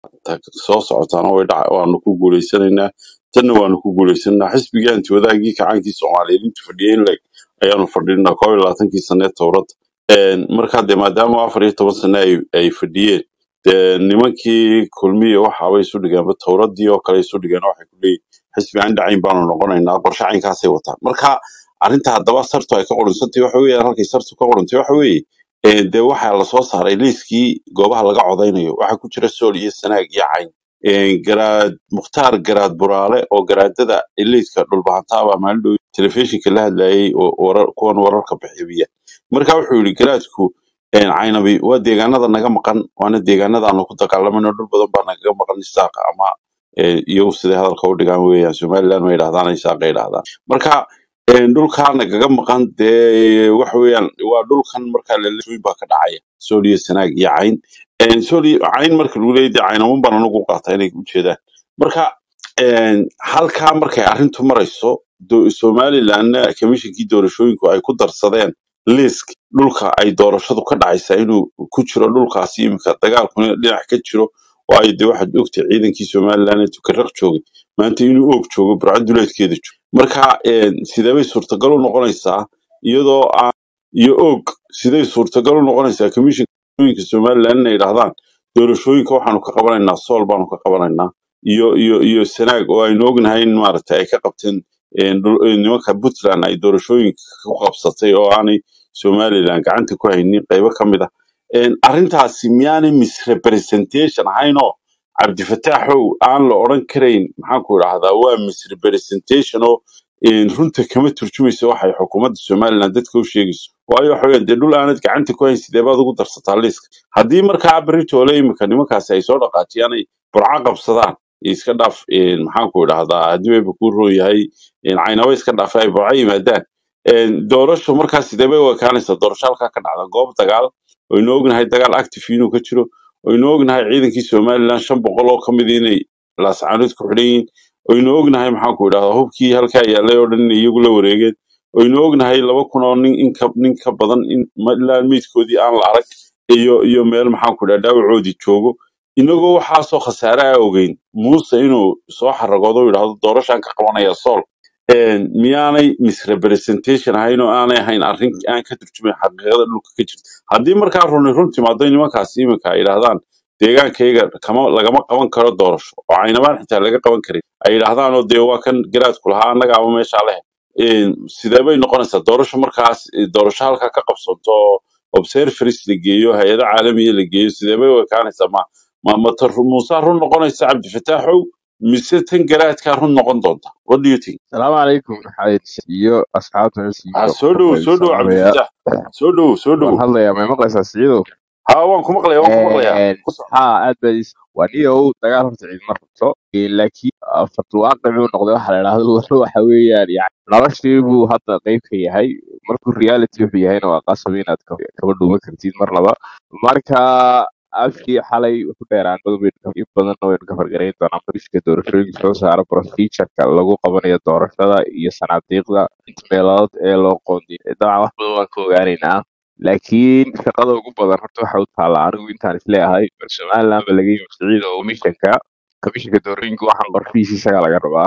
ta soo socotaana way dhaca waanu ku guuleysanaynaa tanna waanu ku guuleysanaynaa xisbigii anti wadaagii kacaankii soomaaliyeed intu fadhiyey in leg ayaanu fadhinaa koob iyo labaatankii sane ee towrada markaa dee maadaama afar iyo toban sane ay ay fadhiyeen dee nimankii kulmiya waxaabay isu dhigeenba towradii oo kale isu dhigeen waxay ku leeyihin xisbi aan dhacayn baanu noqonaynaa qorshe caynkaasay wataan marka arrinta haddaba sartu ay ka qoransantahay waxa weeye halkay sartu ka qorantay waxa weeye ee, dee waxaa lasoo saaray liiskii goobaha laga codaynayo waxaa ku jira sool iyo sanaag iyo cayn Ee, garaad mukhtaar garaad buraale oo garaadada liiska dhulbahantaaba maalin dhow telefishinka la hadlayay oo warar kuwan wararka bixiya marka wuxuu yidhi garaadku een, caynabi waa deegaanada naga maqan waana deegaanada aanu ku dagaalamayno dhul badan baa nagaga maqan isaaqa ama ee, iyagu siday hadalka u dhigaan weeyaan somaliland ma yidhahdaan isaaqa yidhahdaan marka een, dhulkaa nagaga maqan dee waxa weeyaan waa dhulkan markaa laleeyin baa ka dhacaya sool iyo sanaag iyo cayn Een, sool iyo cayn marka lagu leeyahay dee caynaman baan anagu u qaata inay ujeedaan marka een, halkaa markay arrintu marayso do- somalilandna komishinkii doorashooyinku ay ku darsadeen liisk dhulka ay doorashadu ka dhacaysa inuu ku jiro dhulkaasi iminka dagaalkuna dhinac ka jiro waayo dee waxaad ogtay ciidankii somaliland ee tukaraq joogay maanta inuu oog joogo burcad duleedkeeda joogo marka een, sidee bay suurtagal u noqonaysaa iyadoo aan iyo oog siday suurtagal u noqonaysaa komishinka somaliland inay yidhaahdaan doorashooyinka waxaanu ka qabanaynaa sool baanu ka qabanaynaa iyo iyo iyo sanaag oo aynu ognahay in maaragtay ay ka qabteen een, dhul- een, nimanka puntland ay doorashooyinka ku qabsatay oo aanay somaliland gacanta ku haynin qaybo ka mid ah Een, arrintaasi miyaanay misrepresentation ahaynoo cabdifataaxow aan la odhan karayn maxaan ku idhaahdaa waa misrepresentation oo een, runta kama turjumayso waxay xukuumadda somaliland dadka u sheegayso waayo waxa weeyaan dee dhul aanad gacanta ku hayn sidee baad ugu darsataa liiska haddii markaa beritoole imika nimankaasi ay soo dhaqaajiyaan ay burca qabsadaan iska dhaaf een, maxaan ku idhaahdaa haddii wayba kuu roon yahay een, caynaba iska dhaaf ay burca yimaadaan een, doorasho markaa sidee bay u ekaanaysaa doorasho halkaa ka dhacda goob dagaal waynu ognahay dagaal active inuu ka jiro waynu ognahay ciidankii somaliland shan boqol oo ka mid inay laascaanood ku xidhan yihiin waynu ognahay maxaan ku idhahdaa hubkii halkaa yaalay oo dhan inay iyagu la wareegeen waynu ognahay laba kun oo nin in ka nin ka badan in ma- ilaa meydkoodii aan la arag iyo iyo meel maxaan ku idhahdaa dhaawacoodii joogo inagoo waxaasoo khasaare a ogeyn muuse inuu soo xaragoodo u yidhahdo doorashaan ka qabanaya sool een, miyaanay misrepresentation ahayn oo aanay ahayn arrin aan ka turjumayn xaqiiqada dhulka ka jirta haddii markaa runi run timaado nimankaasi iminka ay yidhaahdaan deegaankayga kama lagama qaban karo doorasho oo caynabaan xitaa laga qaban karin ay yidhaahdaan oo dee waa kan garaadku lahaa annaga ama meeshaa leh Een, sidee bay noqonaysaa doorasho markaas eh, doorasho halkaa ka qabsanto oo observers la geeyo hay-ado caalamiya la geeyo sidee bay u ekaanaysaa ma ma ma ta ru- muuse run noqonaysa cabdifataaxow mise tan garaadkaa run noqon doonta what do you think السلام عليكم حيد iyo asxaabta ha iyo soo dhowo waxaan soo dhowo salaamayaa cabdifataax soo dhowo soo waan dhowo hadlayaa may maqlaysaa siciidow ha waan ku maqlayaa waan ku maqlayaa ku soco haa aad baad is waa niyow dagaal horta ciidma rabto Ee, laakiin ah, farduwaaqicuu noqday waxa la idhaahdo waxa weeyaan yani noloshii buu hadda qayb ka yahay markuu reality wuxuu yahayna waa qasab inaad ka- kaba dhuuman kartid marnaba marka afkii xalay wuxu dheeraan badan baynu ka- in badanna waynu ka fargarayn doonaa marka doorashooyinka soo saara procedureka lagu qabanayo doorashada iyo sanaadiiqda inta meelood ee loo qoondiyo dabcan wax badan waan ka ogaanaynaa laakiin shaqada ugu badan horta waxa u taalla anigu intaan isleeyahay bal somaliland ba laga yimi siciid oo mishanka komishanka doorashooyinka waxaan qorshihiisa isagaa laga rabaa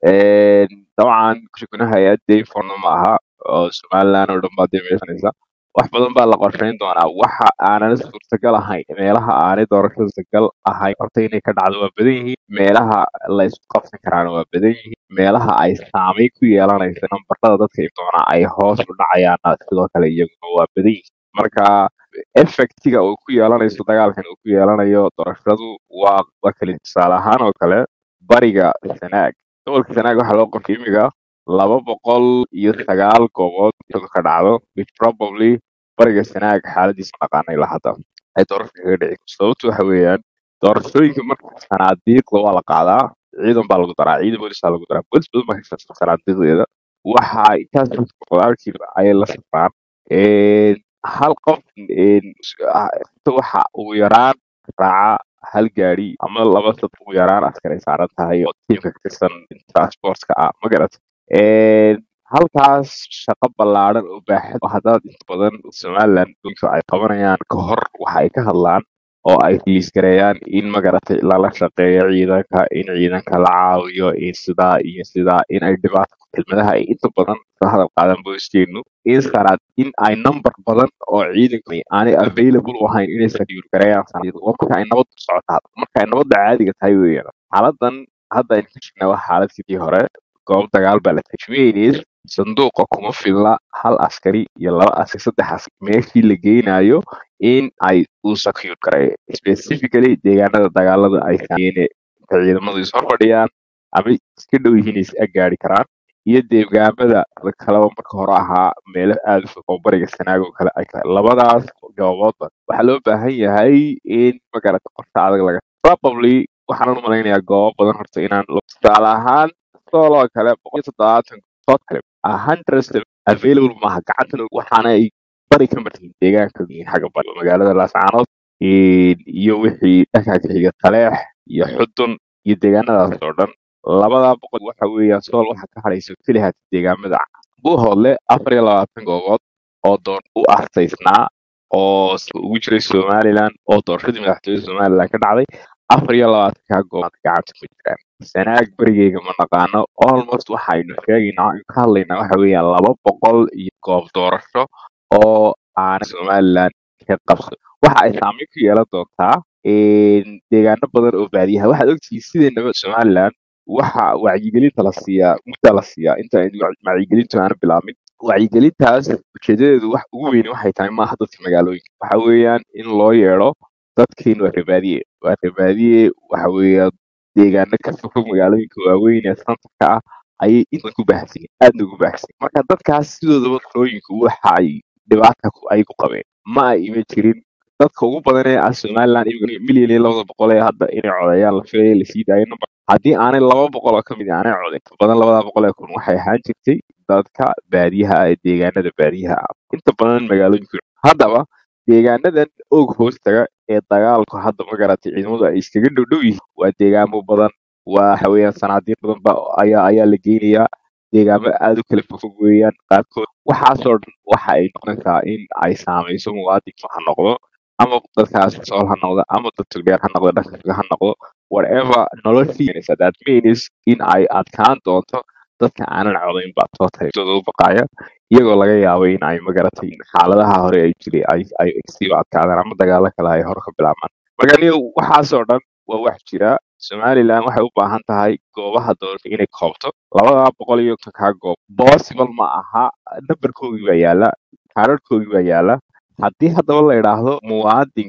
Een, dabcan kushakuna hay-ad dayfonna ma aha oo somaliland oo dhan baa dee meeshanaysa wax badan baa la qorsheyn doonaa waxa aanan suurtagal ahayn meelaha aanay doorasho suurtagal ahayn horta inay ka dhacdo waa badan yihiin meelaha la isku qabsan karaana waa badan yihiin meelaha ay saameyn ku yeelanaysa nambarada dadka in doonaa ay hoos u dhacayaana sidoo kale iyaguna waa badan yihiin marka effectiga uu ku yeelanayso dagaalkan uu ku yeelanayo doorashadu waa waa kale tusaale ahaan oo kale bariga sanaag gobolka sanaag waxaa loo qortay imiga laba boqol iyo sagaal goobood iyadu ka dhacdo which probably bariga sanaag xaaladiisa naqaana ilaa hadda ay doorasho kaga dhici sababtu waxa weeyaan doorashooyinka marka sanaadiiqda waa la qaadaa ciidan baa lagu daraa ciidan boolisaa lagu daraa boolis badan baa ka shaqeysa sanaadiiqdeeda waxa intaas qodaalkii ayay la safraan Een, hal qof een, ah, waxa ugu yaraan raaca hal gaari ama laba dad ugu yaraan askar ay saaran tahay oo tiimka ka tirsan transportka ah ma garat halkaas shaqo ballaaran oo baaxad oo haddaad inta badan somaliland dhulka ay qabanayaan ka hor waxa ay ka hadlaan oo ay rilis gareeyaan in magaratay lala shaqeeyo ciidanka in ciidanka la caawiyo in sidaa iyo sidaa in ay dhibaato kelmadaha ay inta badan ka hadal qaadaan booskeenu in saraad in ay number badan oo ciidanka aanay available u ahayn inay sadiir gareeyaan sanadiyada waa marka ay nabaddu socotaa marka ay nabadda caadiga tahay weeyaan xaaladan hadda aynu ku jirnaa waa xaalad sidii hore goob dagaal baa la tajmeynays sanduuqa kuma filla hal askari iyo laba askari saddex askari meeshii la geynayo in ay u secure gareeyo specifically deegaanada dagaalada ay sameeyeen inta ciidamadu is horfadhiyaan ama iska dhow yihiin is gaari karaan iyo deegaamada kaleba marka hore ahaa meelo aada u fog oo bariga sanaag oo kale ay tahay labadaas gooboodba waxaa loo baahan yahay in magarata qorshe adag laga probably waxaan u malaynayaa goobo badan horta inaan tusaale ahaan sooloo kale boqol iyo toddobaatan sood kale a hundred available maaha gacantan waxaana ay bari ka martiin deegaanka xagga bari magaalada laascaanood iyo wixii dhanka xiga taleex iyo xudun iyo deegaanadaas oo dhan labada boqol waxa weeyaan sool waxa ka hadhaysa keliha deegaamada buuhoodle afar iyo labaatan goobood oo doon u arsaysnaa oo ugu jiray somaliland oo doorashadii madaxtooyada somaliland ka dhacday afar iyo labaatankaa goobood gacanta ku jiraan sanaag berigeyga ma naqaano almost waxaynu sheegaynaa aynu ka hadlaynaa waxa weeyaan laba boqol iyo goob doorasho oo aana somaliland ka qabso waxa ay saameyn ku yeelan doontaa deegaano badan oo baadiyaha waxaad ogtihiin sideenaba somaliland waxa wacyigelinta la siiyaa muddaa la siiyaa inta wacyigelintu aana bilaabmin wacyigelintaas ujeedadeedu wax ugu weyni waxay tahay maaha dadka magaalooyinka waxa weeyaan in loo yeedho dadkiin waa rebaadiye waa rebaadiye waxa weeyaan deegaano ka fog magaalooyinka waaweyn ee santarka ah ayay intan ku baahsan aadna ugu baahsan marka dadkaas sidoodaba talooyinka waxa ay dhibaata ay ku qabeen ma ay ima jirin dadka ugu badan ee ah somaliland milyan iyo labada boqol ee hadda inay codeeyaan la filaya lasii daayo number haddii aanay laba boqol oo kamid aanay codeyn badan labada boqol ee kun waxay ahaan jirtay dadka baadiyaha ah ee deegaanada baadiyaha ah inta badan magaalooyinka haddaba deegaanadan og hoostaga ee dagaalku hadda magaratay ciidamadu ay iskaga dhowdhow yihiin waa deegaamo badan waxa weeyaan sanaadiiq badan ba ayaa ayaa la geynayaa deegaamo aada u kala fogfog weeyaan qaarkood waxaasoo dhan waxa ay noqonaysaa in ay saamayso muwaadinka ha noqdo ama dadkaas sool ha noqdo ama dad tugdheer ha noqdo dhanka ha noqdo whatever noloshiisa that means in ay adkaan doonto dadka aanan codayn baa tootalitooda u baqaaya iyagoo laga yaabo in ay magaratay xaaladaha hore ay jiray ay ay siiba adkaadaan ama dagaalo kale ay hore ka bilaabmaan marka aniga waxaasoo dhan waa wax jira somaliland waxay u baahan tahay goobaha doorasho inay koobto labada boqol iyo konkaa goob possible ma aha nambarkoogii baa yaala kaararhkoogii baa yaala haddii haddaba la idhaahdo muwaadin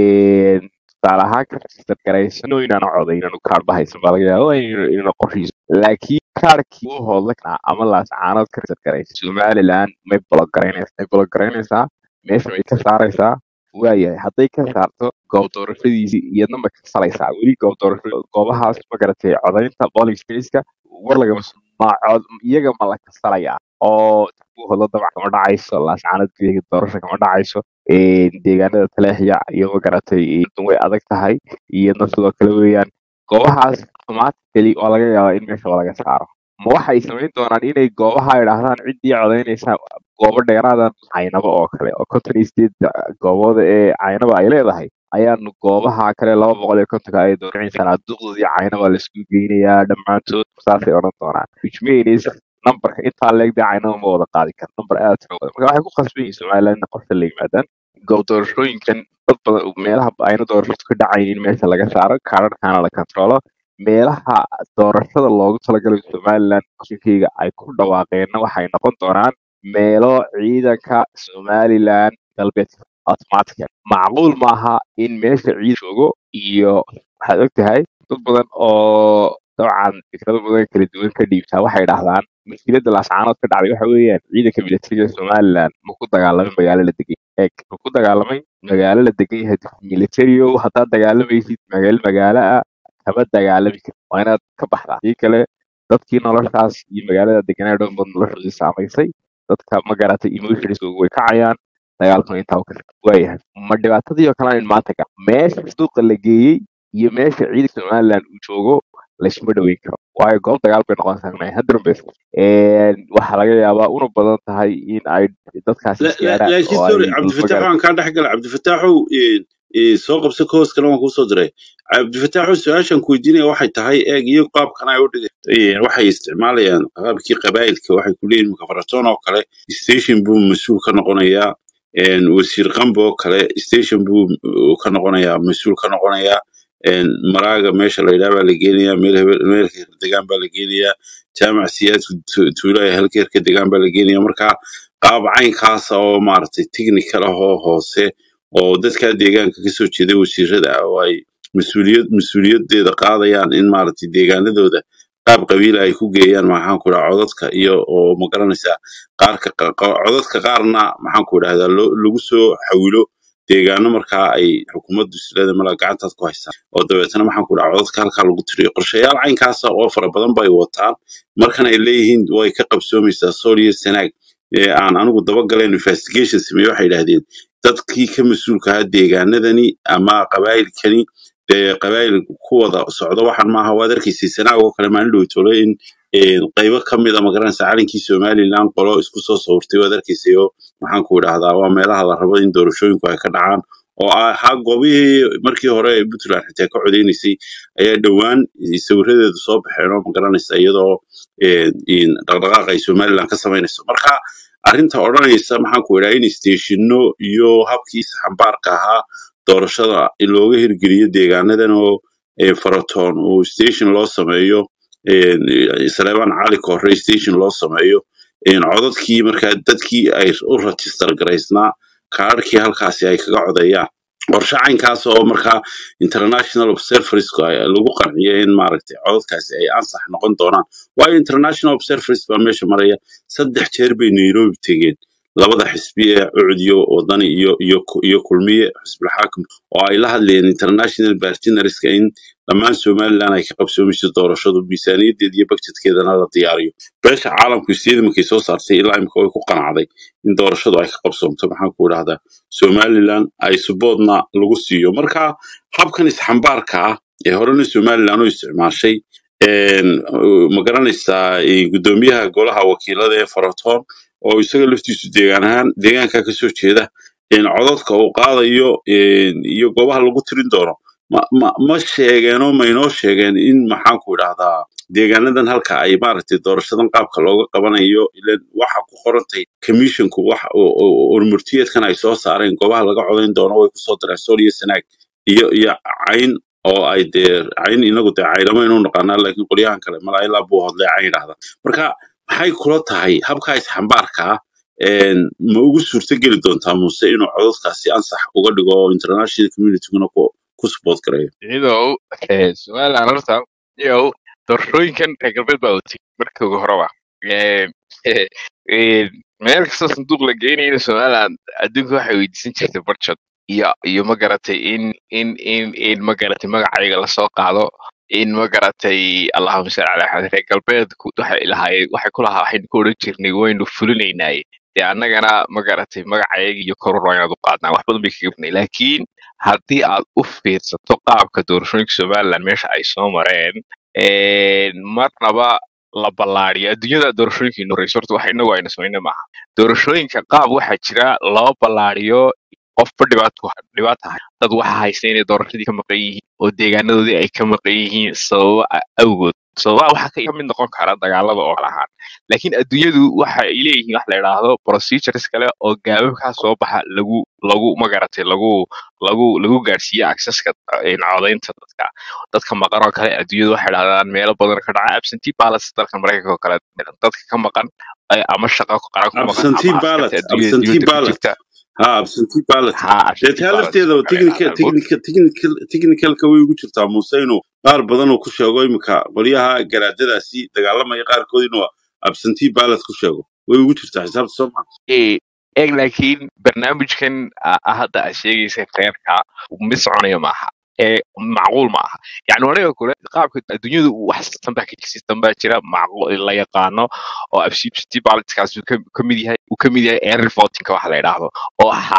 tusaale ahaan ka register garaysano inaanu coday inaanu kaar bahaysan baa laga yaaba inayna qorshiiso laakiin kaarkii u hoodla ama laascaanood ka register garaysa somaliland may bologaraynaysa may bologaraynaysaa meesha may ka saaraysaa waayahay hadday ka saarto goob doorashadiisii iyadna ma ka salaysaa weli goob doorasho goobahaas magaratay codaynta polling spaceka war lagama ma cod iyaga ma la kasalayaa oo buuhoodla dabac kama dhacayso laascaanood gudaheeda doorasho kama dhacayso deegaanada taleexya iyo magaratay way adag tahay iyadna sidoo kale weeyaan goobahaas automatically oo laga yaaba in meesha laga saaro ma waxay samayn doonaan inay goobaha idhaahdaan ciddii codaynaysa goobo dheeraadan caynaba oo kale oo conton state goobooda ee caynaba ay leedahay ayaanu goobaha kale laba boqol iyo kontonka ay dooracaysaa duqdoodii caynaba laisku geynayaa dhammaantood saasay odhan doonaan which means numberka intaa leegdee caynaba ma wada qaadi kara number aad tiro badan marka waxay ku khasban yihiin somaliland in qorshe la yimaadaan goob doorashooyinkan dad badan meelaha ayna doorashadu ka dhacayn in meesha laga saaro kaararkaana la controlo meelaha doorashada loogu talagalay somaliland qoshinkeyga ay ku dhawaaqeenna waxay noqon doonaan meelo ciidanka somaliland galbeedka automatica macquul maaha in meesha ciidan joogo iyo waxaad og tahay dad badan oo dabcan fikrado badan kala duwan ka dhiibtaa waxay dhahdaan mushkiladda laascaanood ka dhacday waxa weeyaan ciidanka militariga somaliland ma ku dagaalamay magaalo la degan eeg ma ku dagaalamay magaalo la degan yahay militario haddaad dagaalamaysid magaalo magaalo ah kama dagaalami kari waa inaad ka baxdaa hadii kale dadkii noloshaas iyo magaalada deganaa dhan bad noloshoodii saamaysay dadka ma garatay emotionskooga way kacayaan dagaalkuna intaa ka waayahay ma dhibaatadii oo kale in maanta ga meesha suuqa la geeyey iyo meesha ciidanka somaliland uu joogo laysma dhaweyn karo waayo goob dagaal bay noqonaysaa haddan bes waxaa laga yaabaa una badan tahay in ay dadkaasi laakiin sorry cabdifataax waan kaa dhex gala cabdifataaxow Eh, soo qabso koos kale waan kuusoo diray cabdifataaxu su-aashan ku weydiinaya waxay tahay eeg iyo qaabkan ay u dhigay waxay isticmaalayaan qaabkii qabaa'ilka waxay ku leeyihin makafaratoon oo kale station buu mas-uul ka noqonayaa een, wasiir qambo oo kale station buu uh, ka noqonayaa mas-uul ka noqonayaa een, maraaga meesha la yidhaha baa la geenayaa meel hebel meel heer degaan baa la geenayaa jaamac siyaadku tu- tuulaya halkeerka degaan baa la geenayaa marka qaab caynkaasa oo maaragtay technical ah oo hoose oo dadka deegaanka kasoo jeeda wasiirada ah oo ay mas-uuliyad mas-uuliyadeeda qaadayaan in maaragtay deegaanadooda qaab qabiila ay ku geeyaan maxaan ku dhaha codadka iyo oo ma garanaysaa qaarka qa- qa- codadka qaarna maxaan ku idhahdaa loo- lagu soo xawilo deegaano markaa ay xukuumaddu isleeda mala gacantaad ku haystaan oo dabeetana maxaan ku dhaha codadka halkaa lagu tiriyo qorshayaal caynkaasa oo fara badan bay wataan markan ay leeyihiin way ka qabsoomaysaa sool iyo sanaag ee aan anigu dabagaleen investigation sameeye waxay yidhaahdeen dadkii ka mas-uulka ahaa deegaanadani ama qabaa'ilkani dee qabaa'il ku wada socdo waxan maaha waad arkaysay sanaag oo kale maalin dhowtole in een, qaybo ka mid a magaranaysa calankii somaliland qolo isku soo sawirtay waad arkaysay oo maxaan ku idhahdaa waa meelaha la rabo in doorashooyinku ay ka dhacaan oo ahaa goobihii markii hore ee puntland xitaa ka codeynaysay ayaa dhowaan sawiradeedu soo baxeen oo magaranaysa iyadoo een, in dhaqdhaqaaq ay somaliland ka samaynayso marka arrinta odhanaysa maxaan ku idhaha in steshino iyo habkii xambaarka ahaa doorashada in looga hirgeliyo deegaanadan oo eh, faratoon oo station loo sameeyo een, eh, saleebaan cali korre station loo sameeyo een, codadkii markaa dadkii ay u register garaysnaa kaadhkii halkaasi ay kaga codayaan qorshe caynkaas oo markaa international observers lagu qanciyo in maaragtay codadkaasi ay ansax noqon doonaan waayo international observers baa meesha maraya saddex jeer bay nairobi tegeen labada xisbi ee ucdiyo wadani iyo iyo ku- iyo kulmiye xisbul xaakim oo ay la hadlayeen international partnerska in dhammaan somaliland ay ka qabsoomayso doorashadu miisaaniyadeeda iyo budgetkeedana la diyaariyo beesha caalamku isiyada markay soo saartay ilaa imika way ku qanacday in doorashadu ay ka qabsoomto maxaan ku idhahdaa somaliland ay suboodna lagu siiyo marka habkan isxambaarka ah ee horena somaliland u isticmaashay een, uh, ma garanaysaa eh, guddoomiyaha golaha wakiilada ee faratoon oo isaga laftiisu deegaan ahaan deegaanka kasoo jeeda een, codadka uu qaadayo een, iyo goobaha lagu tirin doono ma ma ma sheegeenoo ma inoo sheegeen in maxaan ku idhahdaa deegaanadan halka ay maaragtay doorashadan qaabka looga qabanayo ilan waxa ku qorantay commissionku wax urmurtiyeedkan ay soo saareen goobaha laga codayn doono way kusoo dareen sool iyo sanaag iyo iyo cayn oo ay dee cayn inagu dee caynamaynu naqaanaa laakiin qolyahan kale malaa ilaa buu hodlee cayn idhahda marka maxay kula tahay habkaa isxambaarka ah een, ma ugu suurtogeli doontaa muuse inuu codadkaasi ansax uga dhigo oo international communityguna ku ku support gareeyo iyadow eh, somaliland horta iyow doorashooyinkan reer galbeed baa watay markii ugu horeba Eh, eh, eh, meel kastoo sanduuq la geynayna somaliland adduunka waxay weydiisan jirtay budget iyo iyo ma garatay in in in in ma garatay magacayga lasoo qaado in ma garatay allahuma salli ala axmed reer galbeedku waxay lahaayeen waxay ku lahaa waxaynu ku odhan jirnay waynu fulinaynaaye dee annagana ma garatay magacayaga iyo koror waa inaad u qaadnaa wax badan bay kaga badnay laakiin haddii aad u fiirsato qaabka doorashooyinka somaliland meesha ay soo mareen een, marnaba la ballaariyo adduunyada doorashooyinka ino horeyso horta waxa inagu ayna samayna maaha doorashooyinka qaab waxaa jira loo ballaariyo qofba dhibaato dhibaata hay dad waxa haysta inay doorashadii ka maqan yihiin oo deegaanadoodii ay ka maqan yihiin sababa a- awgood sababaha waxaa ka mid noqon kara dagaalada oo kale ahaan laakiin adduunyadu waxa ay leeyihiin wax la yidhaahdo procedures kale oo gaababkaa soo baxa lagu lagu magaratay lagu lagu lagu gaarsiiyo accesska eh, codaynta dadka dadka maqan oo kale adduunyadu waxay dhahdaan meelo badan ka dhaca absentee ballots dalka maraykanka oo kale dadka ka maqan eh, ama shaqo qaran ku maqan absentee ama ballot askarta adduunyada absentee dibadda ku ballot jirta ha absentee ballot ha dee absentee taa ballots lafteeda oo kale technical yidhahdaan technical technical technicalka way ugu jirtaa muuse inuu qaar badan uu ku sheego imika qolyaha garaadadaasi dagaalamaya qaarkood inuu absentee ballot ku sheego way ugu jirtaa xisaabta soo maa Eh, eeg laakiin barnaamijkan ah ah hadda aad sheegaysa reerka mid soconaya maaha ee macquul ma aha yani aniga kule qaabka adduunyadu wax system baa ka jira system baa jira macquul la yaqaano oo absentee ballotkaas uu ka ka mid yahay uu ka mid yahay air votingka waxa la yidhaahdo oo xaalad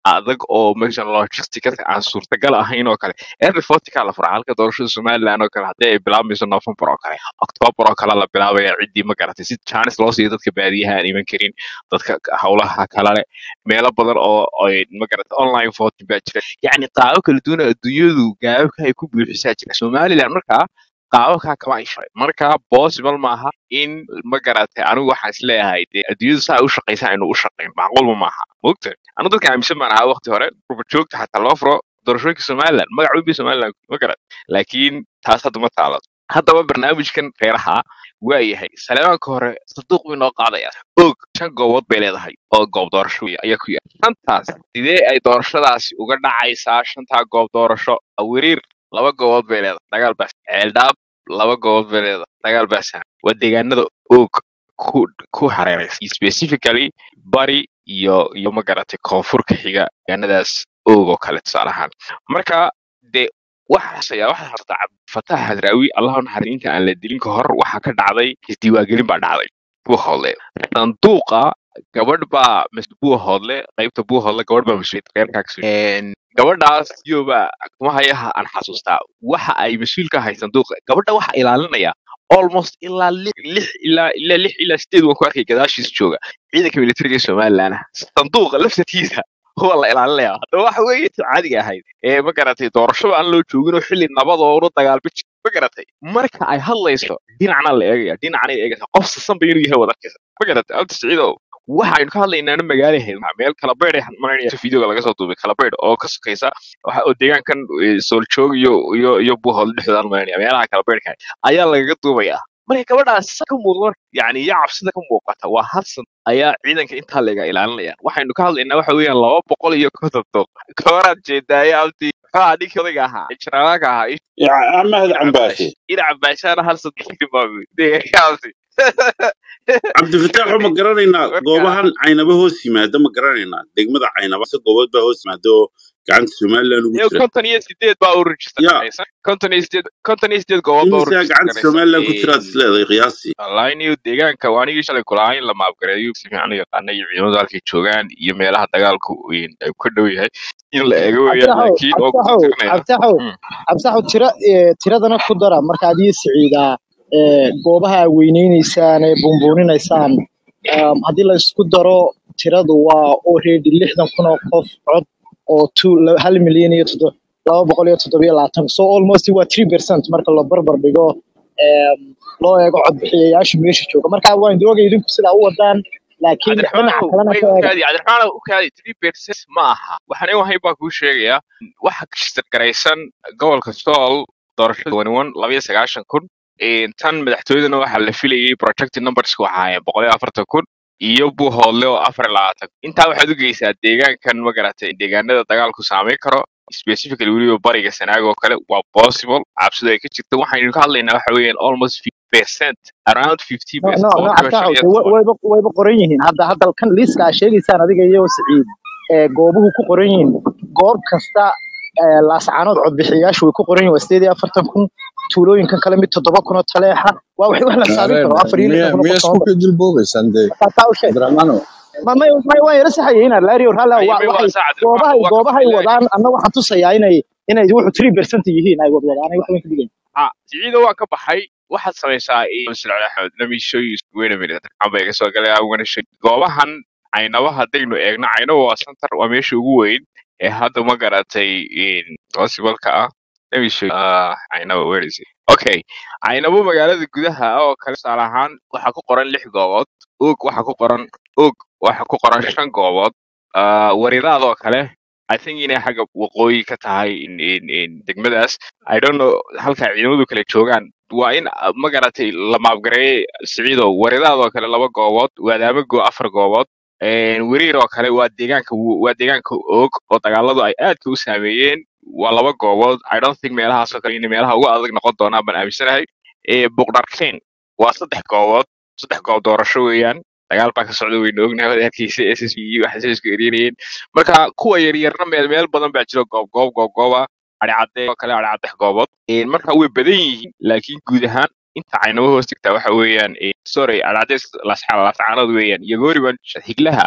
adag oo meeshan logisticada aan suurtagal ahayn oo kale early fortika la furaa halka doorashada somaliland oo kale haddii ay bilaabmayso november oo kale october oo kale la bilaabaya ciddii ma garatay si chance loo siiyo dadka baadiyaha aan iman karin dadka howlaha kale leh meelo badan oo ay ma garatay online voting baa jira yacni qaabo kala duwan oo adduunyadu gaababka ay ku buuxisaa jira somaliland markaa qaababkaa kama ay sharay marka possible maaha in ma garatay anigu waxaan isleeyahay dee adduunyadu saa ay u shaqaysa aynu u shaqayn macquulba maaha mogta anu dadka aaminsan baan ahaa waqti hore ruba joogta xataa loo furo doorashooyinka somaliland magac weyn bay somaliland ma garat laakiin taas hadda ma taalo haddaba barnaamijkan reeraha waa yahay saleemaanka hore sanduuq bay noo qaadaya og shan goobood bay leedahay oo goob doorasho wey ayaa ku yaal shantaas sidee ay doorashadaasi uga dhacaysaa shantaa goob doorasho awiriir laba goobood bay leedahay dagaal baas ceeldhaab laba goobood bay leedahay dagaal baasaan waa deegaanada og ku ku hareeraysa specifically bari iyo iyo ma garatay koonfurka xiga deegaanadaas og oo kale tusaale ahaan marka dee waxaas ayaa waxaa hartaa cabdifatax hadraawi allahu naxariin inta aan la dilin ka hor waxaa ka dhacday isdiiwaangelin baa dhacday buuhoodle sanduuqa gabadh baa mas buuhoodle qaybta buuhoodle gabadh baa mas-uuliyad reerkaa kasoo gabadhaas iyoba kuma hayaha aan xasuustaa waxa ay mas-uul ka ahay sanduuqa gabadha waxa ilaalinaya almost ilaa lix lix ilaa ilaa lix ilaa sideed waan ku arkay gadaashiis jooga ciidanka militariga ee somaliland sanduuqa laftarkiisa waa la ilaalinaya haddaba waxa weeye ti caadiga ahayd ee ma garatay doorashada aan loo joogin oo xilli nabadoodu dagaalba jir ma garatay marka ay hadlayso dhinacna la eegaya dhinacna eegaysa qof sasanba inuu yahay wadarkiisa ma garatay abdi siciidow waxaynu ka hadlaynaana magaalaheed meel kalabeyd videoga laga soo duubay kalabeyd oo ka sokaysa waxa oo deegaankan eh, sooljoog iyo iyo iyo buuhood dhexdoodan marinaya meelaha kalabeydhka ayaa lagaga duubaya marka gabadhaas sa ka muuqda marka yani iyo cabsida ka muuqata waa hadsan ayaa ciidanka intaa lega ilaalinayaan waxaynu ka hadlaynaa waxa weeyaan laba boqol iyo konton doq gabaraa jeedaaye abdi maxaa ninkii odayga ahaa jaraalaanka ahaa Ya- mahad cambaashe ina cabaashaana hal saddex deegaankaasi cabdifataaxo ma garanaynaa goobahan caynaba hoos yimaada ma garanaynaa degmada caynaba se goobood baa hoos yimaada oo gacanta somaliland ugu iyo jira konton iyo sideed baa u register ya garaysan konton iyo sideed konton iyo sideed goobood baa u imisaa register gacanta garaysan somaliland ku jiraad isleedahay qiyaasii wallahi niyo deegaanka waa anigii shalay kulahaa in la maabgareeyo si fiican u yaqaana iyo ciidamadu halkay joogaan iyo meelaha dagaalku weyn ay ka dhow yahay in la eego weeyaan cabditaxow laakiin oo ku cabditaxow tirtirnaya cabditaxow Mm. cabditaxow tira ee, tiradana ku dara markaad ii siciidaa ee, goobaha aad weyneyneysaan ee buunbuuninaysaan um, haddii la isku daro tiradu waa already lixdan kun oo qof cod oo two la- hal milyan iyo toddo- laba boqol iyo toddobiyo labaatan so almost waa three percent marka la barbar dhigo em, loo eego codbixiyayaasha meesha jooga marka waan doogay idinku sidaa u wadaan laakiin dhinaca cabdiraxmaanow kalena way ka u eega kaadi cabdiraxmaanow u kaadi three percent ma aha waxaan wahay baa kuu sheegaya waxa register garaysan gobolka sool doorashada one one laba iyo sagaashan kun Een, tan madaxtooyadana waxaa la filayay projected numbers waxa ahaayeen boqol iyo afartan kun iyo buuhoodle oo afar iyo labaatan kun. intaa waxaad u geysaa deegaankan ma garatay deegaanada dagaalku saameyn karo specifically weliba bariga sanaaga oo kale waa possible cabsidu ay ka jirto waxaynu ka hadlaynaa waxa weeyaan almost 50 percent around 50 no percent no no boqolkiiba shan cabditaxow iyo de wa- toban wayba wayba qoran yihiin hadda hadda kan liiska aad sheegaysaan adiga iyo siciid ee goobuhu ku qoran yihiin goob kasta ee laascaanood codbixiyayaashu way ku qoran yihiin waa sideed iyo afartan kun tuulooyinkan kale mid toddoba kun oo taleexa waa wax wax la saadin Areen, karo afar iyo miya lixdan kun oo miya qof isku sooma ka jilboobaysan dee marka taa u sheeg Cabdiraxmaanow ma may may waan yara saxayay laari ralla ayay wa may waxay waa saacad goobahay waa ka goobahay filaay wadaan anna waxaan tusayaa inay inay wuxuu three percent yihiin ay wadwadaan ay wax weyn ka dhigayn ah siciido waan ka baxay waxaad samaysaa masla axmed let me show you wait a minute amba iga soo galay I'm gonna show you. goobahan caynaba haddaynu eegno caynaba waa center waa meesha ugu weyn ee hadda ma garatay possible-ka ah let me show you ah caynaba where is it okay caynabo magaalada gudaha ah oo kale tusaale ahaan waxaa ku qoran lix goobood og waxaa ku qoran og waxaa ku qoran shan goobood ah waridaad oo kale I think inay xagga waqooyi ka tahay in, in, in degmadaas I don't know halka ciidamadu kale joogaan waa in ah, ma garatay la maabgareeyay siciidow waridaadoo kale laba goobood waadaamago afar goobood een, weriir oo kale waa deegaanka wu- waa deegaanka og oo dagaaladu ay aadka u saameeyeen waa laba goobood I don't think meelahaas oo kale inay meelaha ugu adag noqon doonaan baan aaminsanahay ee boqdarkeen waa saddex goobood saddex goob doorasho weeyaan dagaal baa ka socda waynu ognahay wadaadkiisa s s b waxay isku eryanayeen marka kuwa yaryarna meel meel badan baa jiro goob goob goob gooba adhicadee oo kale adhicaddex goobood Een, marka way badan yihiin laakiin guud ahaan inta caynaba hoos tagtaa waxa weeyaan een, sorry adhicaddees lascaanood weeyaan iyo goori baan higlaha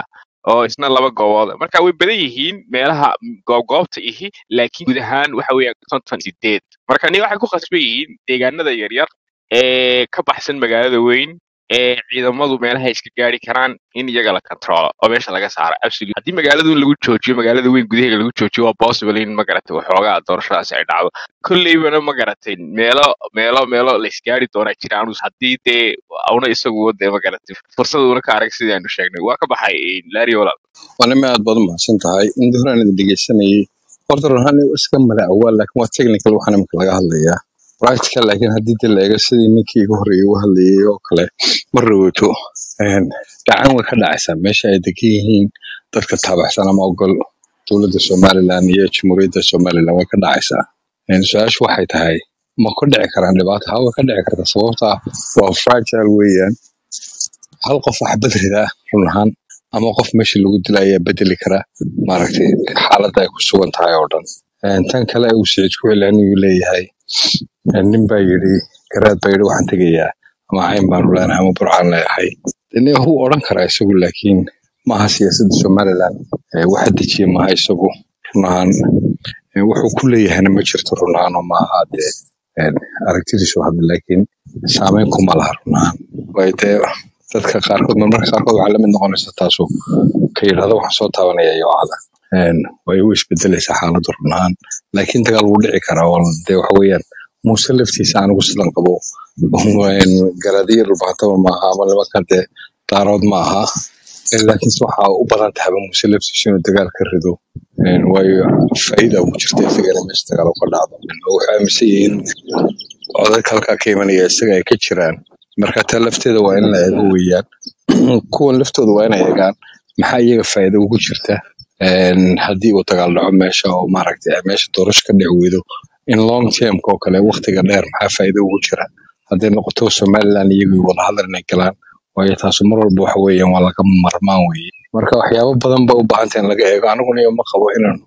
oo isna laba goobood marka way badan yihiin meelaha goobgoobta ihi laakiin guud ahaan waxa weeyaan konton sideed marka ni waxay ku khasban yihiin deegaanada yaryar ee ka baxsan magaalada weyn ee ciidamadu meelaha iska gaari karaan in iyaga la controlo oo meesha laga saaro absolute haddii magaaladu in lagu joojiyo magaalada weyn gudaheega lagu joojiyo waa possible in magaratay waxoogaa doorashadaasi ay dhacdo kolleybana magaratay meelo meelo meelo la isgaari doonaa jiraan haddii dee una isagu dee magaratay fursad una ka arag sidii aanu sheegnay waa ka baxay laari walaal wanima aad baad umahadsan tahay inta horaan idin dhegeysanayay horta run ahaan iska mala awaal laakiin waa technical waxaan imika laga hadlayaa practical laakiin haddii dee la eego sidii ninkii iga horreeyay u hadlayay oo kale ma rawato gacan way ka dhacaysaa meesha ay degan yihiin dadka taabaxsan ama ogol dowladda somaliland iyo jamhuuriyadda somaliland way ka dhacaysaa su-aashu waxay tahay ma ku dhici karaan dhibaato haa way ka dhici kartaa sababta ah waa fragile weeyaan hal qof wax bedridaa run ahaan ama qof meesha lagu dila ayaa bedeli kara maaragtay xaaladda ay ku sugan tahay oo dhan tan kale uu siciid ku celcelinayuu leeyahay nin baa yidhi garaad baa yidhi waxaan tegayaa ama cayn baanu leenahay ama burcaan leeyahay ine wuu odhan karaa isagu laakiin maaha siyaasadda somaliland waxa dejiya maaha isagu run ahaan wuxuu ku leeyahayna ma jirto run ahaan oo maaha dee aragtidiisu hadda laakiin saameyn kuma laha run ahaan way dee dadka qaarkood marmarka qaarkood waxaa lamid noqonaysa taasu ka yidhahdo waxaan soo taabanaya yoocada way u isbedelaysaa xaaladdu run ahaan laakiin dagaal wuu dhici karaa oo dee waxa weeyaan muuse laftiisa anigu sidan qabo garadiyo dhulbaataba maaha ama nimanka dee daarood ma aha laakiinse waxaa u badan tahaba muuse laftiisa inuu dagaal ka rido waayo faa'iida ugu jirta isagana meesha dagaal uga dhacdo oo waxay aaminsan yihiin codadka halkaa ka imanaya isaga ay ka jiraan marka taa lafteeda waa in la eego weeyaan kuwan laftooda waa inay eegaan maxaa iyaga faa'iido ugu jirta haddii uu dagaal dhaco meesha oo maaragtay ay meesha doorasho ka dhici weydo in long termka oo kale waqtiga dheer maxaa faa'iido ugu jira hadday noqoto somaliland iyagii wada hadal inay galaan waayo taasu mar walba waxa weeyaan waa laga marmaan weeye marka waxyaabo badan ba u baahanta in laga eego aniguna iyo ma qabo inaan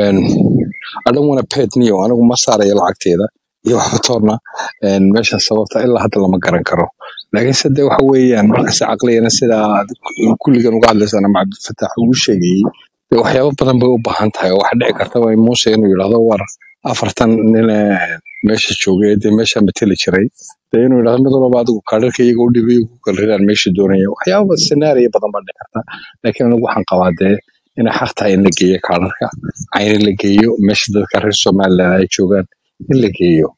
adhan wana pet niyo anigu ma saarayo lacagteeda iyo waxba toona meeshan sababta ilaa hadda lama garan karo laakiinse de waxa weeyaan markasta caqligana sidaa kulligan uga hadlaysaan ama cabdilfataax uu sheegayey de waxyaabo badan bay u baahan tahay oo waxa dhici kartaba muuse inuu yidhahdo war afartan nin meesha joogay dee meesha mateli jiray dee inuu yidhahdo mid walba adigu kaadharka iyaga u dhibay ku kala ridaan meesha doonaya waxyaaba senaariyo badan baa dhici karta laakiin anigu waxaan qabaa dee inay xaq tahay in la geeyo kaadharka cayni la geeyo meesha dadka reer somaliland ay joogaan in la geeyo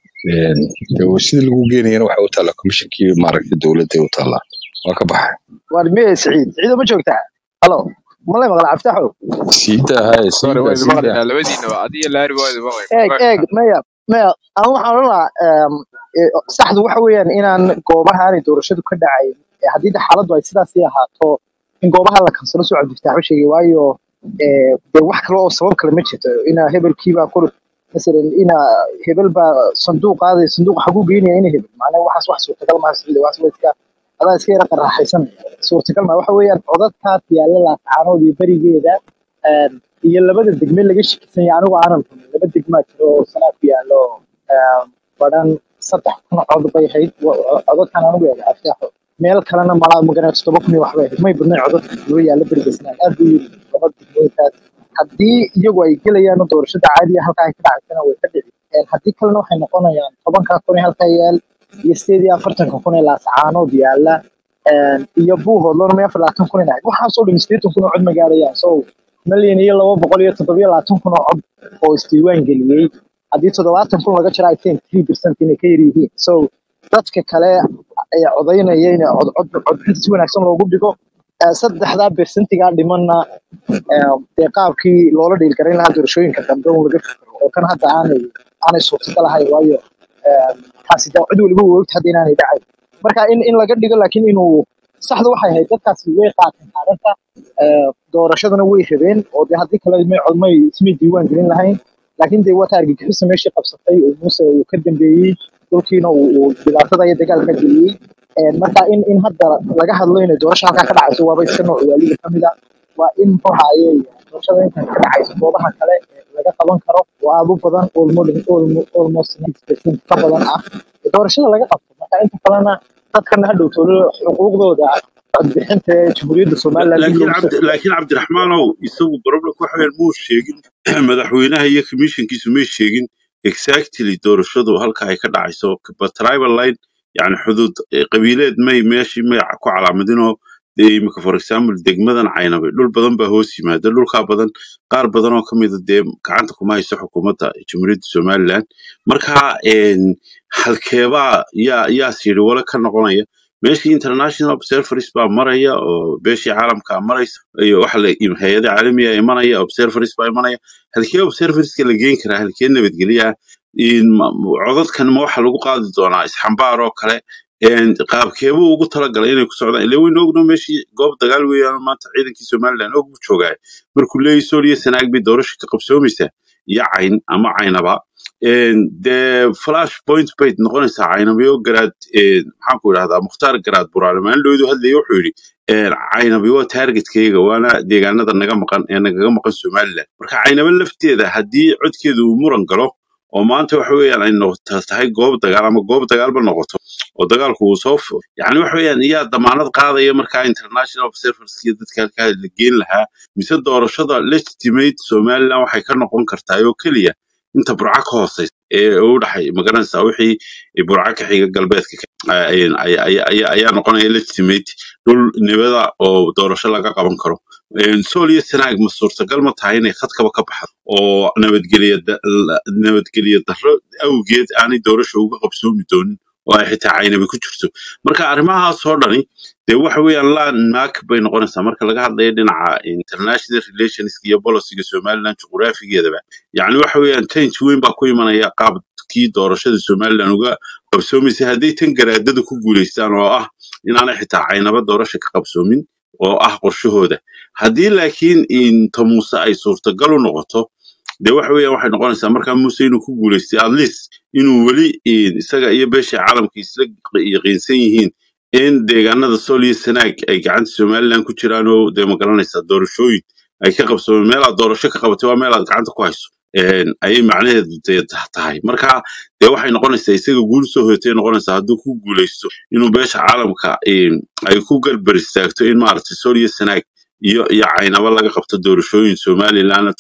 sidii lagu geenayana waxay u taallaa komishinkii maaragtay dowladday u taallaa waa ka baxay waar miye siciid ciido ma joogtaa halo malay maqla cabditaxow siidaa hay sorry waa siidaa idin siidaa maqlaynaa labadiinaba adiyo laari waa idin eeg maqlaynaa eeg maya maya ama waxaan odhan lahaa em, e, saxdu waxa weeyaan inaan goobaha aanay doorashadu ka dhacayn e, haddii de xaaladdu ay sidaasii ahaato in goobaha la kansalo soo cabdifitaaxo sheegay waayo e, dee wax kale oo sabab kale ma jirto ina hebelkiibaa kor masalan ina hebel baa sanduuq qaaday sanduuq xaguu geynaya ina hebel macnaha waxaas wax suurtagal maaha sicida waxaas waa iska adaa iska yara qaraaxaysan suurtagal maa waxa weeyaan codadkaas yaalla laascaanood iyo berigeeda em, iyo labada degme laga shakisan yahay anigu aanan rumin laba degmaa jiro oo sanaa ku yaallo em, badhan saddex kun cod bay ahayd wa- codadkan anigu eega afyaaxo meel kalena malaa magaran toddoba kun iyo waxbay ahayd may badnayn codadka loo yaalla beriga sanaa aad buu yiri laba degmooyinkaas haddii iyagu ay gelayaan doorashada caadiga halkaa ay ka dhacaysana way ka dhici Een, haddii kalena waxay noqonayaan tobankaa kun ee halkaa yaal iyo sideed iyo afartanka kun ee laascaanood yaalla Een, iyo buuhoodlona may afar labaatan kun inahayd waxaasoo dhan sideetan kun oo cod ma gaarayaan so milyan iyo laba boqol iyo toddobiyo labaatan kun oo cod oo isdiiwaan geliyey haddii toddobaatan kun laga jiro i think three percent inay ka yar yihiin so dadka kale ee codaynaya in cod cod codbixinta si wanaagsan loogu dhigo Eh, saddexdaa bersentigaa dhimanna eh, dee qaabkii loola dhiilgarayn lahaa doorashooyinka dambe un laga fikiro oo kan hadda aanay aanay suurtagal ahayn waayo eh, taasi dee cid waliba way ogta hadda inaanay dhacayn marka in in laga dhigo laakiin inuu saxda waxay ahayd dadkaasi way qaateen kaadhanta doorashadana way rabeen oo dee haddii kale may cod may ismay diiwaan gelin lahayn laakiin dee wata argagixisa meeshii qabsatay oo muuse uu ka dambeeyey dhulkiina uu uu dhibaatada iyo dagaalka geliyey Een, marka in in hadda laga hadlo inay doorasho halkaa ka dhacayso waaba iska nooc waaliga ka mid a waa in muxuu ahaaye doorashada intan ka dhacayso goobaha kale ee laga qaban karo oo aad u badan almost almost 90% ka badan ah doorashada laga qabto marka inta kalena dadkana hadhow tolo xuquuqdooda codbixinta ee jamhuuriyadda somaliland dib laakiin loogu soo cabdi celiyo laakiin cabdiraxmaanow isagu problemka waxa weeyaan muu sheegin madaxweynaha iyo commissionkiisu may sheegin exactly doorashadu halka ay ka dhacayso but tribal line yani xuduud eh, qabiileed may meeshii may ku calaamadinoo dee imika for example degmadan caynabe dhul badan baa hoos yimaada dhulkaa badan qaar badan oo kamida dee gacanta kuma hayso xukuumadda jamhuuriyadda somaliland marka een, halkeebaa yaa yaas yidhi wala ka noqonaya meeshii international observers baa maraya oo beeshii caalamka maraysa iyo waxa la hay-ada caalamiga imanaya observers baa imanaya halkee observerska la geen karaa halkee nabadgelya in ma- codadkan ma waxa lagu qaadi doonaa isxambaar oo kale een, qaabkeebuu ugu talagalay inay ku socdaan ile waynu ogno meeshii goob dagaal weeyaan maanta ciidankii somaliland og buu joogaa markuu leeyahy sooliya sanaag bay doorasha ka qabsoomaysaa iyo cayn ama caynaba een, dee flash point bay noqonaysaa caynabiyo garaad een, maxaan ku idhahdaa mukhtaar garaad buraale maalindhoodu hadlaya wuxuu yidhi een, caynabi waa targetkayga waana deegaanada naga maqan ee nagaga maqan somaliland marka caynaba lafteeda haddii codkeedu uu muran galo oo maanta waxa weeyaan ay noqota tahay goob dagaal ama goob dagaalba noqoto oo dagaalku uu soo fo yani waxa weeyaan iyaa damaanad qaadaya markaa international observers iyo dadka halkaa la geen lahaa mise doorashada legitimate somaliland waxay ka noqon kartaa oo keliya inta burca ka hooseysa ee u dhaxay magaranaysaa wixii burca ka xiga galbeedka ka- ay- ay- ay- ay- ayaa noqonaya legitimate dhul nibada oo doorasho laga qaban karo Een, sool iyo sanaag ma suurtagal ma tahay inay khadkaba ka baxdo oo nabadgelyo da- la- nabadgelyo darro awgeed aanay doorasho uga qabsoomi doonin oo ay xitaa caynabi ku jirto marka arrimahaas oo dhani dee waxa weeyaan landmark bay noqonaysaa marka laga hadlayo dhinaca international relations iyo policyga somaliland juqraafigeedaba yacni waxa weeyaan change weyn baa ku imanaya qaabkii doorashada somaliland uga qabsoomaysay hadday tan garaadada ku guuleystaan oo ah inaanay xitaa caynaba doorasha ka qabsoomin oo ah qorshahooda haddii laakiin inta muuse ay suurtagal u noqoto dee waxa weeyaan waxay noqonaysaa markaa muuse inuu ku guuleystay at least inuu weli in isaga iyo beesha caalamka isla yaqiinsan yihiin in deegaanada sool iyo sanaag ay gacanta somaliland ku jiraan oo dee magaranaysaa doorashooyin ay ka qabsoomeen meelaad doorasho ka qabatay waa meelaad gacanta ku hayso Een, ayay macnaheedu dee tah- tahay marka dee waxay noqonaysaa isaga guul soo hoyatay noqonaysaa hadduu ku guuleysto inuu beesha caalamka een, ay ku garbar istaagto in maaragtay sool iyo sanaag iyo iyo caynaba laga qabto doorashooyin somaliland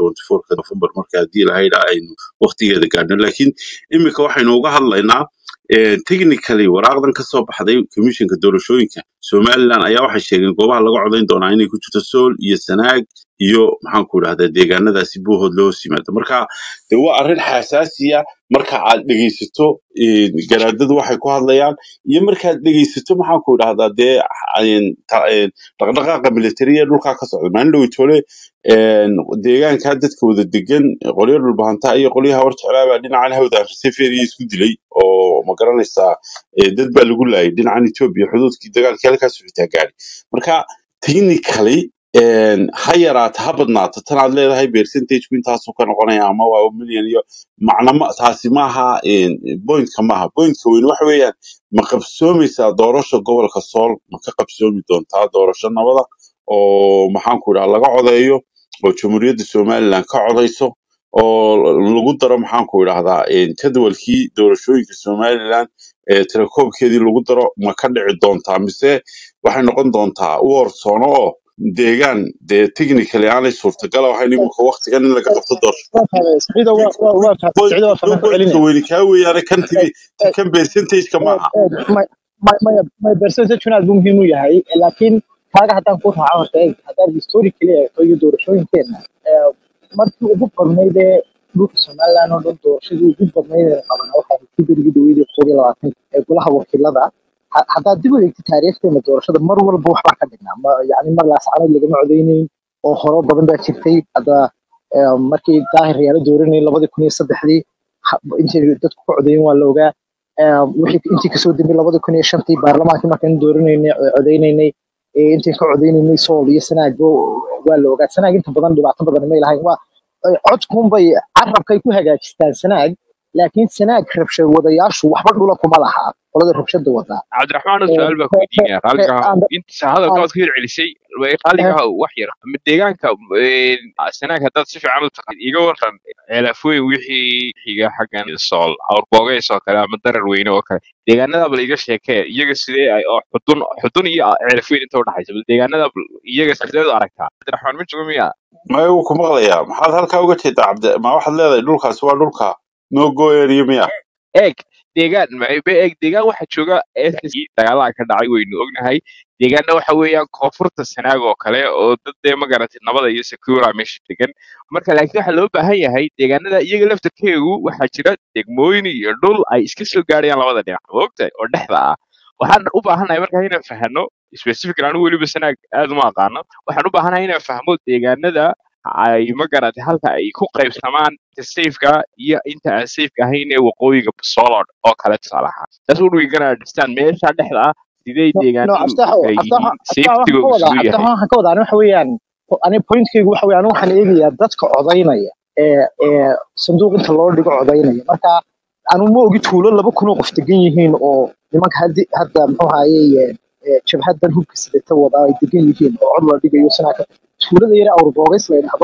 ka nofembar marka haddii lahaydha aynu waqtigeeda gaadhno laakiin iminka waxaynu uga hadlaynaa eh, technically waraaqdan ka soo baxday commissionka doorashooyinka somaliland ayaa waxay sheegeen goobaha laga codayn doonaa inay ku jirto sool iyo sanaag iyo maxaan ku idhahdaa deegaanadaasi buuhood loo hoos yimaado marka de waa arrin xasaasiya marka aad dhegeysato eh, garaadadu waxay ku hadlayaan iyo markaad dhegeysato maxaan ku idhahdaa dee een, ta- een, dhaqdhaqaaqa militariya dhulkaa ka socda maalin dhow tole een, deegaanka dadka wada degan qolyo dhulbahantaa iyo qolyaha war jeclaabaa dhinacan hawdaan seferiya isku dilay oo ma garanaysaa eh, dad baa lagu laayay dhinacan etoobiya xuduudkii dagaalkii halkaas xitaa gaadhay marka technically een, ha yaraato ha badnaato tan aad leedahay percentageku intaasuu ka noqonaya ama waa million iyo macna ma taasi maaha een, pointka maaha pointka weyn waxa weeyaan ma qabsoomaysaa doorasha gobolka sool ma ka qabsoomi doontaa doorasho nabada oo maxaan ku idhaha laga codeeyo oo jamhuuriyadda somaliland ka codeyso oo lagu daro maxaan ku idhahdaa een, jadwalkii doorashooyinka somaliland ee tirakoobkeedii lagu daro ma ka dhici doontaa mise waxay noqon doontaa u horsoono oo deegaan dee technically aanay suurtagal ahayn iminka waqtigan in laga qabto doorasho waa fahmay siciido waa waa waa fahmay Point- siciido waa fahmay ku pointka celinaya weyni kaa weeyaane kan Eh, tigi eh, kan percentageka eh, maaha eh, may may- maya may percentage aad buu muhiim u yahay eh, laakiin kaaga haddaan ku raaco horta eeg haddaad historically eegto iyo doorashooyinkeena eh, markii ugu badnayd ee dhulka somaliland oo dhan doorashadii ugu badnayd ee la qabana waxay ahayd kii berigii dhaweydii koob iyo labaatan ee golaha wakiilada Ha- haddaad dib u eegtid taariikhdeena doorashada mar walba waxbaa ka dhignaa ma yani mar laascanood lagama codeyneyn oo horo badan baa jirtay hadda eh, markii daahir yaala dooranayay labadii kun iyo saddexdii ha- intay dadku ka codeeyeen waa la ogaa Eh, wixii intii kasoo dambe labada kun iyo shantii baarlamaankii markaan dooraneynay eh, codeyneynay eh, intaan ka codeyneynay sool iyo sanaag bo- waa la ogaa sanaag inta badan dhibaato badan may lahayn waa eh, codkunbay carabkay ku hagaajistaan sanaag laakiin sanaag rabshad wadayaashu waxba dhula kuma laha qolada rabshada wadaa cabdiraxmaan oo Ee, su-aal baa ku weydiinaya ee, qaaliga ee, ha and- inta hadalka and- waad ku hircelisay way qaaliga ha wax yar ama deegaanka een, sanaag haddaad si fiican u taqaan iga waran ceelafooyin wixii xiga xaggan sool awrboogeys oo kale ama darar weyne oo kale deegaanada bal iga sheekee iyaga sidee ay oo xudun xudun iyo ceelafooyin inta udhaxaysa bal deegaanada bal iyaga sideed u aragtaa cabdiraxmaan ma joogo miya maya wuu ku maqlayaa maxaad halkaa uga jeedaa cabdi ma waxaad leedahay dhulkaasi waa dhulka noo gooyaniyo miya eeg deegaan ma- ba eeg deegaan waxaa jooga SSC dagaalaha ka dhacay waynu ognahay deegaanna waxa weeyaan koonfurta sanaag oo kale oo dad dee magaratay nabada iyo secura meesha degan marka laakiin waxaa loo baahan yahay deegaanada iyaga laftarkeegu waxaa jira degmooyin iyo dhul ay iska soo gaarayaan labada dhinac maogtahay oo dhexda ah waxaan u baahanahay markaa inaan fahano specific anigu weliba sanaag aad uma aqaano waxaan u baahanahay inaan fahmo deegaanada ay magaratay halka ay ku qaybsamaan inta safeka iyo inta aan safeka ahayn ee waqooyiga solod oo kale tusaale ahaan taas we're gonna understand meesha dhexda ah sidee no no deegaanadu abtaxo ay abtaxo yihiin abtaxo waxaan ka safetygoodu wadaa siduu abtaxo yahay waxaan ka wadaa ani waxa weeyaan ani pointkaygu waxa weeyaan waxaan eegayaa dadka codaynaya ee ee sanduuq inta loo dhigo codaynaya marka anu ma ogi tuulo laba kun oo qof degan yihiin oo nimanka haddi hadda muxuu ahaye jabhadan hubka sidata wadaa ay degan yihiin oo cod la dhigayo sanaaka tuulada yare awrboogays la yidhaahdo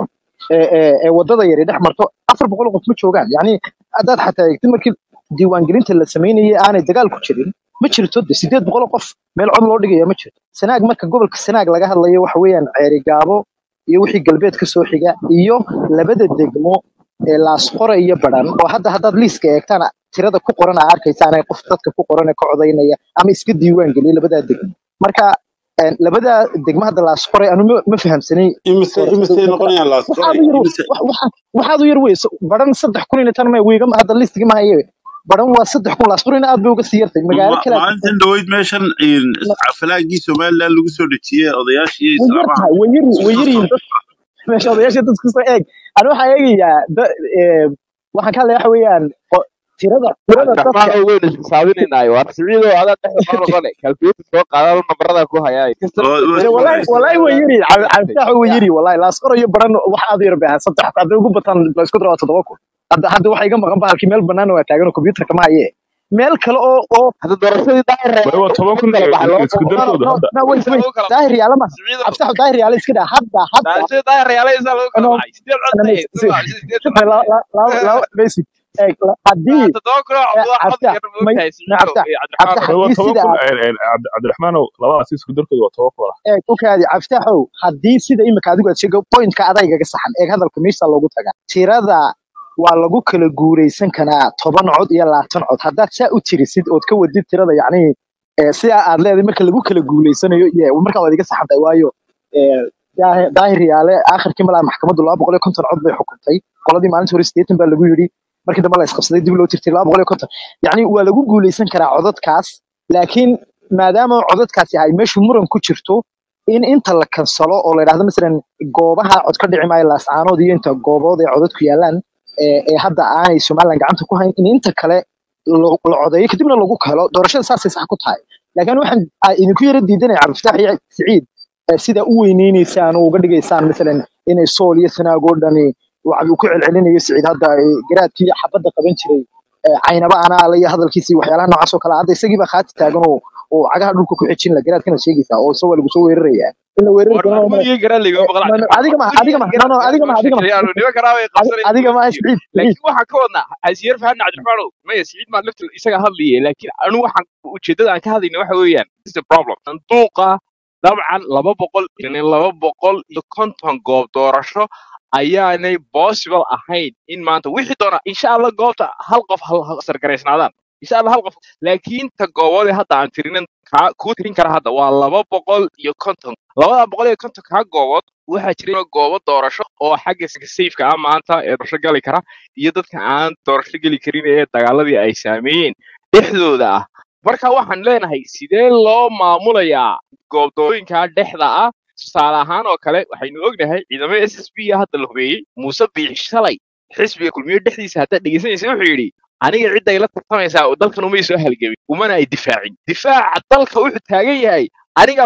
ee ee ee wadada yare dhex marto afar boqol oo qof ma joogaan yacni haddaad xataa eegtid markii diiwaangelinta la samaynayay aanay dagaal ku jirin ma jirto de sideed boqol oo qof meel cod loo dhigaya ma jirto sanaag marka gobolka sanaag laga hadlayo waxa weeyaan ceeri gaabo iyo wixii galbeed ka soo xiga iyo labada degmo ee laasqore iyo badhan oo hadda haddaad liiska eegtaan tirada ku qoran aa arkaysaan ee qof dadka ku qoran ee ka codaynaya ama iska diiwaan geliya labadaa degmo marka een, labadaa degmo hadda laasqore anu ma ma fahamsanay imise doorashada imisey dadka noqonayaan laasqoray waxaad u yar imise wax- waxa- waxaad u yar wey badhan saddex kun iyo tan ma wiiga hadda listiga ma haye badhan waa saddex kun laasqorena aad bay uga sii yartay magaalo Ma- kale aad maalintan dhaweyd meeshan in falaagii somaliland lagu soo dejiyey odayaashii way yar islaamaha tahay way yar isku way soo yar yihiin socday dad meesha odayaasha dadku soo eeg ani waxaan eegayaa da- ee, waxaan ka hadlaya waxa weeyaan o- tirada tirada dadka cabdiraxmaan oo weynu isxisaabineynaayo waa siciido adaa dhexda noo noqone calculator soo qaadaan nabarada ku hayaa kasta oo oo Dee isku wallahi haysta wallahi way yiri cabditax way ya yiri wallahi laasqoro iyo baran waxa aad yar baa saddex hadday ugu bataan la isku daro waa toddoba kun hadda hadda waxa iga maqan bahalkii meel bannaan waa taagan oo computerka ma haye meel kale oo oo hadda doorashadii daahir way waa toban kun kala baxay laba isku boqol no no darkooda no hadda no wait isa wait lagu kala daahir yaala ma siciido cabditax daahir yaala iska daa hadda hadda doorashadii daahir yaalaysa lagu kala no baxay sideed cod ana bay si soo baxay sideed la la la la basic ee haddii toddoba kun oo ee, cod cod cabditax yar may moogtahay na siciido cabditax iyo cabditax cabdiraxmaan way waa haddii toban sida kun cabdi- cabdiraxmaanow labadaas isku darkooda waa toban kun eeg u kaadi cabditaxow haddii sida imika adigu aad sheego pointka adaygaga saxan eeg hadalka meesha loogu tagaa tirada waa lagu kala guuraysan karaa toban cod iyo labaatan cod haddaad saa u tirisid ood ka wadid tirada yacni ee, sidaa aad leedahay marka lagu kala guulaysanayo iyo markaa waad iga saxan tahay waayo ee, daahir daahir yaale aakhirkii malaa maxkamaddu laba boqol iyo konton cod bay xukuntay qoladii maalinta hore sideetan baa lagu yidhi markii dambe la isqabsaday dib loo tirtay laba boqol iyo konton yacni waa lagu guulaysan karaa codadkaas laakiin maadaama codadkaasi ay meeshu muran ku jirto in inta la kansalo oo la yidhahdo masalan goobaha cod ka dhici maayo laascaanood iyo inta goobood ee codadku yaalaan ee ee hadda aanay somalilan gacanta ku hayn in inta kale lo- la codeeyo kadibna lagu kalo doorashada saasay sax ku tahay laakiin waxaan aa idinku yara diidanaya cabdifatax iyo siciid ee sida u weyneyneysaan oo uga dhigaysaan masalan inay sool iyo sanaag oo dhani waxa uu ku celcelinayo siciid hadda ee, garaadkii xabadda qaban jiray ee, caynaba anaala iyo hadalkiisii waxyaalaha noocaas oo kale ah. hadda isagii baa khaati taagan oo oo cagaha dhulka ku xejin la garaadkana sheegaysaa oo isagoo lagu soo weeraraya in la weerari war doono waa armuud iyo garaa laga Eh, maqla no, no, adiga ma adiga ma no no adiga ma adiga ma sheekeeyaanu niman karaa way adi- qabsanayaan adiga ma doorashadii siciid siciid laakiin waxaan ka wadnaa hasiyar fahan cabdiraxmaanow maya siciid maa lafta isaga hadlayay laakiin anu waxaan ujeedada aan ka hadlayna waxa weeyaan this is the problem sanduuqa dabcan laba boqol iyo laba boqol iyo konton goob doorasho ayaanay possible ahayn in maanta wixii doona insha allah goobta hal qof hal hal sargaraysnaadaan insha allah hal qof laakiin ta gooboode hadda aan tirinin kaa kuu tirin kara hadda waa laba boqol iyo konton labada boqol iyo konton kaa goobood waxaa jira goobo doorasho oo xagga safeka ah maanta ee doorasho gali kara iyo dadka aan doorasho geli karin ee dagaaladii ay saameeyeen dhexdooda ah marka waxaan leenahay sidee loo maamulayaa goobdooyinka dhexda ah tusaale ahaan oo kale waxaynu ognahay ciidamada s s b hadda la hubeeyey muuse biix shalay xisbiga kulmiye dhexdiisa haddaad dhegeysanaysa wuxuu yidhi aniga cidda ay la tartamaysaa oo dalkan umay soo halgamin umana ay difaacin difaaca dalka wuxuu taagan yahay anigaa kor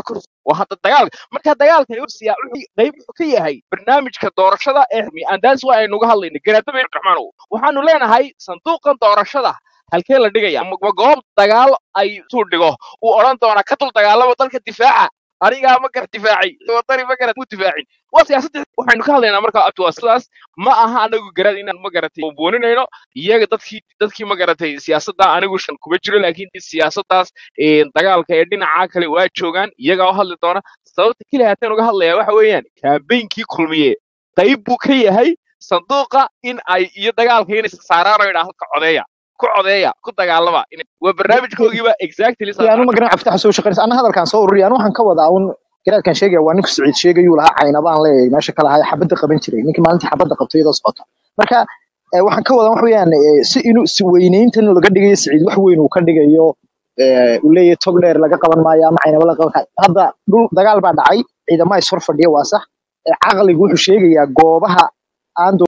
waa hadda dagaalka marka dagaalkani wuxuu siyaa- wuxuu qayb wuxuu ka yahay barnaamijka doorashada ee andaas waa aynu uga hadlayna garaadaba raxmaanow waxaanu leenahay sanduuqan doorashada halkee la dhigaya ma ma goob dagaal ay suu dhigo uu odhan doonaa ka dul dagaalama dalka difaaca anigaa ma gar difaacay wadani ma garat mu difaacin waa siyaasadda waxaynu ka hadlaynaa marka abti waa sidaas ma aha anagu garad inaan ma garatay buuninayno iyaga dadkii dadkii ma garatay siyaasadda anigu shan kuma jiro laakiin siyaasaddaas ee, dagaalka ee dhinaca kale waa joogaan iyagaa u hadli doona sababta keliya haatan uga hadlaya waxa weeyaan kaambeynkii kulmiye qayb buu ka yahay sanduuqa in ay iyo dagaalka inay saaraan oo idhaahdo ka codeeya ku codeeya ku dagaalama Inay- waa barnaamijkoogiiba exactly saas anu ma garan caftaxa soo shaqeynaysa ana hadalkaan soo ururiya anu waxaan ka wadaa un garaadkan sheegaya waa ninku siciid sheegayuu lahaa caynabaan leeyahay meesha kale ahaa xabadda qaban jiray ninkii maalintii xabadda qabtay iyadoo socota marka eh, waxaan ka wadaa wax weeyaan eh, si inuu si weynayntan laga dhigayo siciid wax weyn uu ka dhigayo eh, uu leeyahay tog dheer laga qaban maayo ama caynaba laga qaban maayo hadda dhul dagaal baa dhacay ciidama is hor fadhiya waa sax Eh, caqligu wuxuu sheegayaa goobaha aan